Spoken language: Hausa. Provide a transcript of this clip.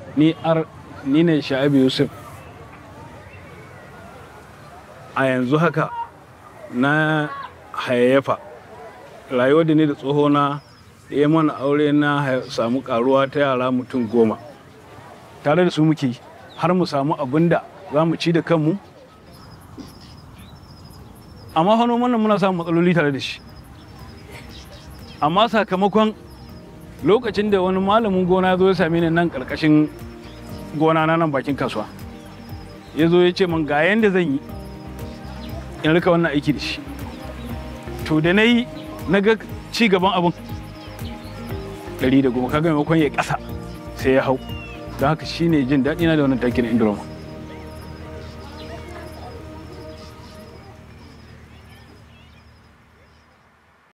ni ar ni ne sha'ibu yusuf a yanzu haka na hayayyafa rayuwar da ni da tsohona ya mana aure na hay- samu karuwa ta yara mutum goma tare da su muke yi, har mu samu abin da za mu ci da kanmu amma fa noman nan muna samun matsaloli tare da shi amma sakamakon lokacin da wani malamin gona ya zo ya same ni nan karkashin gona na nan bakin kasuwa ya zo ya ce min ga yanda zan yi in rika wannan aiki da shi to da na yi na ga ci gaban abin ɗari da goma kaga maimakon ya ƙasa sai ya hau don haka shine jin daɗi na da wannan takin indorama